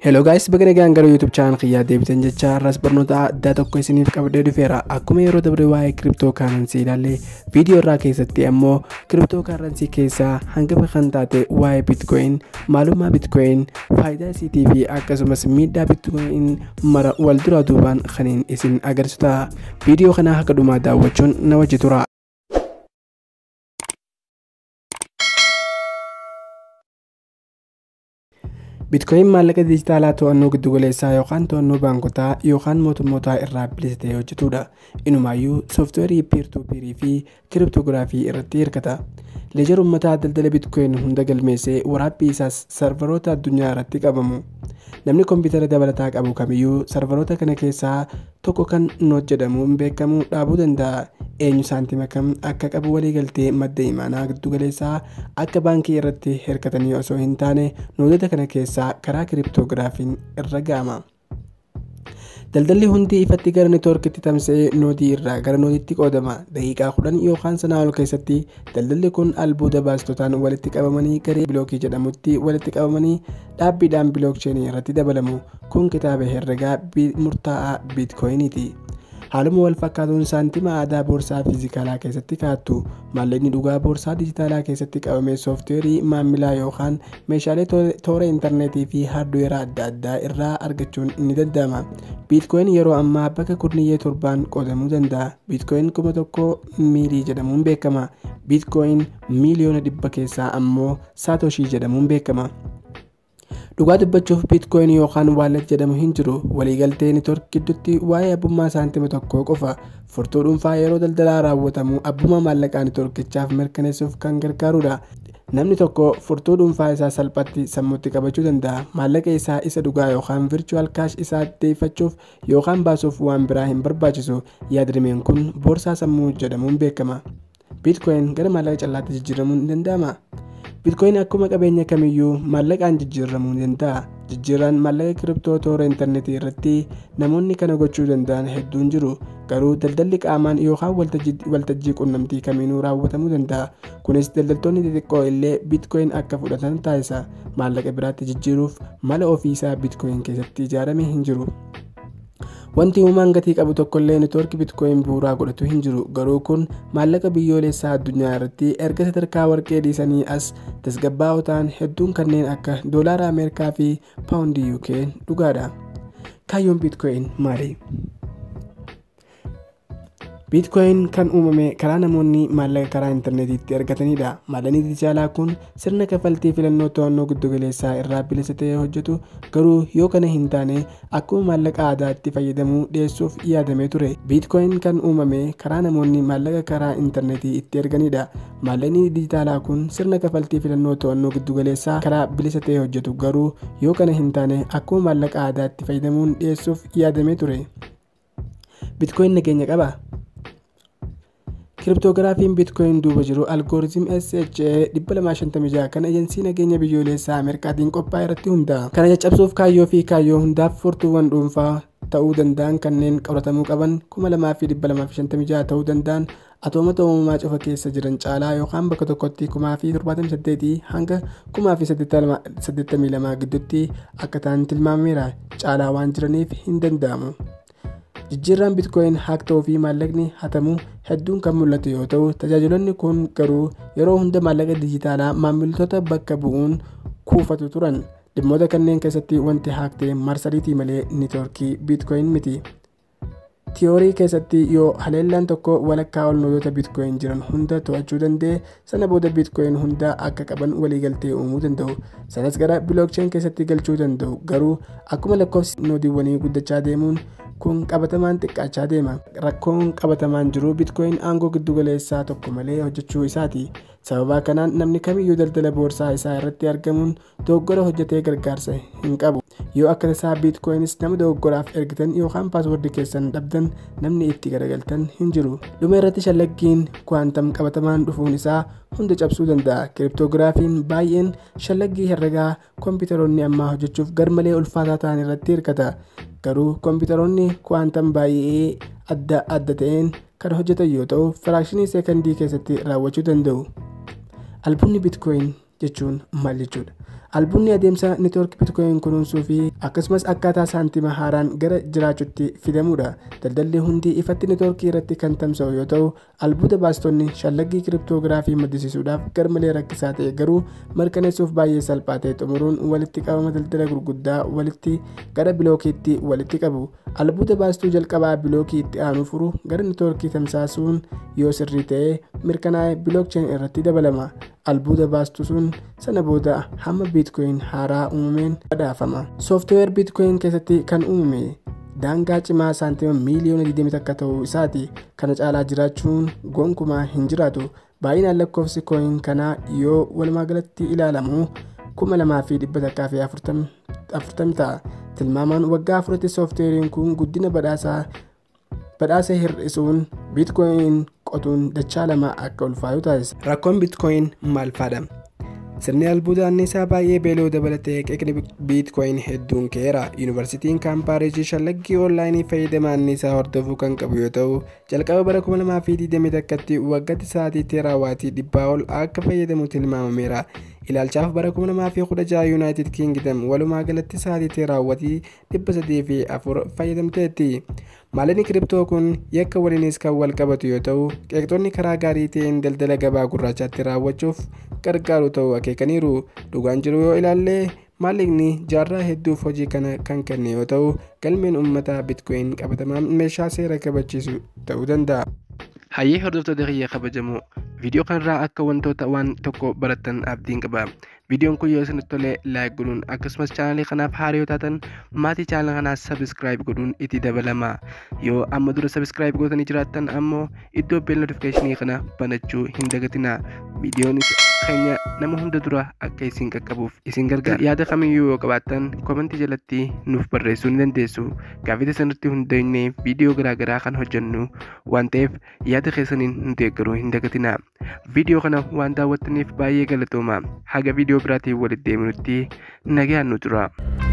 Hello guys, baga nagaan gara YouTube channel kiyyaa deebitan jecha har'as barnoota addaa tokko isiniif qabdee dhufeera. Akkuma yeroo dabre waa'ee kiriptoo kaaransii ilaalle viidiyoo irraa keessatti ammoo kiriptoo kaaransii keessaa hangafa kan taate waa'ee bitcoin, maalummaa bitcoin, faayidaa isiitii fi akkasumas miidhaa bitcoin mara wal duraa duubaan kaniin isin agarsiisu ta'a. Viidiyoo kana akka dhumaa daawwachuun na wajji tura. bitcoin maallaqa dijitaalaa to'annoo giddugaleessaa yookaan to'annoo baankotaa yookaan mootummootaa irraa bilisa ta'ee hojjetudha inumaayyuu sooftiweerii piirtuupiirii fi kiriptoograafii irratti hirkata leejar uummataa daldala bitcoin hunda galmeessee waraabbii isaas sarvaroota addunyaa irratti qabamu namni koompitara dabalataa qabu kamiyyuu sarvaroota kana keessaa tokko kan noot jedhamuun beekamu dhaabuu danda'a eenyu saantima kam akka qabu waliigaltee madda imaanaa giddugaleessaa akka baankii irratti hirkatanii osoo hin taane nootota kana keessaa karaa kiriptoogiraafiin irra ga'ama. daldalli hundi ifatti gara neetwoorkitti tamsa'ee nootii irraa gara nootiitti qoodama daqiiqaa kudhan yookaan sanaa ol keessatti daldalli kun albuuda baastotaan walitti qabamanii garee bilookii jedhamutti walitti qabamanii dhaabbiidhaan bilookcheenii irratti dabalamu kun kitaaba herregaa murtaa'aa biitkooyiniiti. haaluma wal fakkaatuun saantima aadaa boorsaa fiizikaalaa keessatti kaattu maallaqni dhugaa boorsaa dijitaalaa keessatti qabame sooftiweerii maamilaa yookaan meeshaalee toora intarneetii fi haardweeraa adda addaa irraa argachuun ni danda'ama biitkooyin yeroo ammaa bakka kurniyyee torbaan qoodamuu danda'a biitkooyin kuma tokko miilii jedhamuun beekama biitkooyin miiliyoona dhibba keessaa ammoo saatoshii jedhamuun beekama. dhugaa dubbachuuf biitkooyin yookaan waallet jedhamu hin jiru waliigaltee neetwoork gidduutti waa'ee abbummaa saantima tokkoo qofa furtuu dhuunfaa yeroo daldalaa raawwatamu abbummaa maallaqaa neetwoorkichaaf mirkaneessuuf kan gargaarudha namni tokko furtuu dhuunfaa isaa salphatti sammuutti qabachuu danda'a maallaqa isaa isa dhugaa yookaan virchuwal kaash isaa deeffachuuf yookaan baasuuf waan biraa hin barbaachisu yaadrimeen kun boorsaa sammuu jedhamuun beekama biitkooyin gara maallaqa callaatti jijjiiramuun ni danda'ama. bitcoin akkuma qabeenya kamiyyuu maallaqaan jijjiiramuu danda'a jijjiirraan maallaqa kiriptoo toora intarneetii irratti namoonni kana gochuu danda'an hedduun jiru garuu daldalli qaamaan yookaan waltajjii qunnamtii kamiinuu raawwatamuu danda'a kunis daldaltoonni xixiqqoo illee bitcoin akka fudhatan taasisa maallaqa biraatti jijjiiruuf mala ofiisaa bitcoin keessatti ijaaramee hin jiru. wanti uumaan gatii qabu tokkollee neetwoorkii bitcoin bu'uuraa godhatu hin jiru garuu kun maallaqa biyyoolessaa addunyaa irratti erga sadarkaa warqee dhiisanii as tasgabbaa'oo ta'an hedduun kanneen akka doolaara ameerikaa fi paawundii uk dhugaadha kaayyoon bitcoin maali biitkooyin kan uumame karaa namoonni maallaqa karaa intarneetiitti argatanidha maallaqni dijitaalaa kun sirna kafaltii filannoo to'annoo giddugaleessaa irraa bilisa ta'ee hojjetu garuu yoo kana hin taane akkuma maallaqa aadaatti fayyadamuu dhiyeessuuf yaadamee ture biitkooyin kan uumame karaa namoonni maallaqa karaa intarneetii itti erganidha maallaqni dijitaalaa kun sirna kafaltii filannoo to'annoo giddugaleessaa karaa bilisa ta'ee hojjetu garuu yoo kana hin taane akkuma maallaqa aadaatti fayyadamuun dhiyeessuuf yaadamee ture biitkooyin nageenya qaba kiriptoogiraafiin biitkooyin duuba jiru algooritim sha 256 kan ejensiin nageenya biyyoolessaa ameerikaatiin qophaa'e irratti hundaa'a kana caccabsuuf kaayyoo fi kaayyoo hundaaf furtuuwwan dhuunfaa ta'uu danda'an kanneen qoratamuu qaban 2256 ta'uu danda'an atoomota uumamaa cufa keessa jiran caalaa yookaan bakka tokkotti 1078 hanga 1082 gidduutti akka ta'an tilmaameera caalaa waan jiraniif hin danda'amu. jijjiirraan bitcoin haak ta'uu fi maallaqni hatamu hedduun kan mul'atu yoo ta'u tajaajilonni kun garuu yeroo hunda maallaqa dijitaalaa maamiltoota bakka bu'uun kuufatu turan dhimmoota kanneen keessatti wanti haak ta'e marsariitii malee neetwoorkii bitcoin miti. tiyoorii keessatti yoo haleellaan tokko walakkaa ol nootota bitcoin jiran hunda to'achuu danda'e sana booda bitcoin hunda akka qaban waliigaltee uumuu danda'u sanas gara bilookcheen keessatti galchuu danda'u garuu akkuma lakkoofsi nootiiwwanii guddachaa deemuun kun qabatamaan xiqqaachaa deema rakkoon qabatamaan jiru bitcoin aangoo giddugaleessaa tokko malee hojjechuu isaati sababa kanaan namni kamiyyuu daldala boorsaa isaa irratti argamuun dogoggora hojjetee gargaarsa hin qabu yoo akka tasaa biitkooyinis nama dogoggoraaf ergitan yookaan paaswordii keessan dhabdan namni itti garagaltan hin jiru dhuma irratti shallaggiin kwaantam qabatamaan dhufuun isaa hunda cabsuu danda'a kiriptoogiraafiin baay'een shallaggii herregaa koompitaroonni ammaa hojjechuuf garmalee ulfaataa ta'an irratti hirkata garuu koompitaroonni kwaantam baay'ee adda adda ta'een kan hojjetan yoo ta'u firaakshinii seekandii keessatti raawwachuu danda'u albuudni biitkooyin jechuun maal jechuudha albuunni adeemsa neetwoorkii bitcoin kunuunsuu fi akkasumas akkaataa saantima haaraan gara jiraachuutti fidamuudha daldalli hundi ifatti neetwoorkii irratti kan tamsa'u yoo ta'u albuuda baastonni shallaggii kiriptoogiraafii maddisiisuudhaaf garmalee rakkisaa ta'e garuu mirkaneessuuf baay'ee salphaa ta'e xumuruun walitti qabama daldala gurguddaa walitti gara bilookiitti walitti qabu albuuda baastuu jalqabaa bilookii itti aanu furu gara neetwoorkii tamsaasuun yoo sirrii ta'e mirkanaa'e bilookcheen irratti dabalama albuuda baastuu sun sana booda hamma biitkoyin haaraa uumameen badhaafama sooftiweer biitkoyin keessatti kan uumame daangaa cimaa saantima miiliyoona 20 akka ta'uu isaati kana caalaa jiraachuun gonkumaa hin jiraatu baay'inaan lakkoofsi kooyin kanaa yoo walumaagalatti ilaalamu 2140 ta'a tilmaamaan waggaa afuratti sooftiweeriin kun guddina badhaasaa badhaasa hir'isuun biitkoyin qotuun dachaa lama akka ulfaatu taasisa. Rakkoon biitkoyin maal faadha? Sirni albuuda anniisaa baay'ee beeloo dabalatee qeeqni biitkoyin hedduun ka'eera. Yuunivarsiitiin kaampaareejii shallaggii oonlaayinii fayyadama anniisaa hordofuu kan qabu yoo ta'u, jalqaba bara 2021tti waggaatti sa'aatii teeraawaatii dhibbaa ol akka fayyadamu tilmaamameera. ilaalchaaf bara 2016 yuunaayitid kiingidam walumaa galatti sa'aatii teeraawwatii 304 fayyadamteetti maalini kiriptoo kun yakka waliinis kan wal qabatu yoo ta'u qeeqxonni karaa gaarii ta'een daldala gabaa gurraachaatti raawwachuuf gargaaru ta'uu akeekaniiru dhugaan jiru yoo ilaalle maallaqni jaarraa hedduuf hojii kana kan kenne yoo ta'u galmeen uummataa bitcoin qabatamaan meeshaa seera kabachiisu ta'uu danda'a. hayyee hordoftoota kiyya kabajamoo viidiyoo kanarraa akka wantoota waan tokko barattan abdiin qaba viidiyoon kun yoo isinitti tole laayik godhuun akkasumas chaanalii kanaaf haaraa yoo taatan maatii chaanala kanaa sabiskiraayib godhuun itti dabalama yoo amma dura sabiskiraayib gootanii jiraattan ammoo iddoo beel notifikeeshinii kana banachuu hin dagatina viidiyoon keenya nama hunda dura akka isin qaqqabuuf isin gargaara yaada kamiyyuu yoo qabaattan komentii jalatti nuuf barreessuu ni dandeessu gaafii sanirratti hundaa'inee viidiyoo garaagaraa kan hojjennu waan ta'eef yaada keessaniin nu deeggaruu hin dagatina viidiyoo kana waan daawwattaniif baay'ee galatooma haga viidiyoo biraatiin walitti deebinutti nagaan nu tura.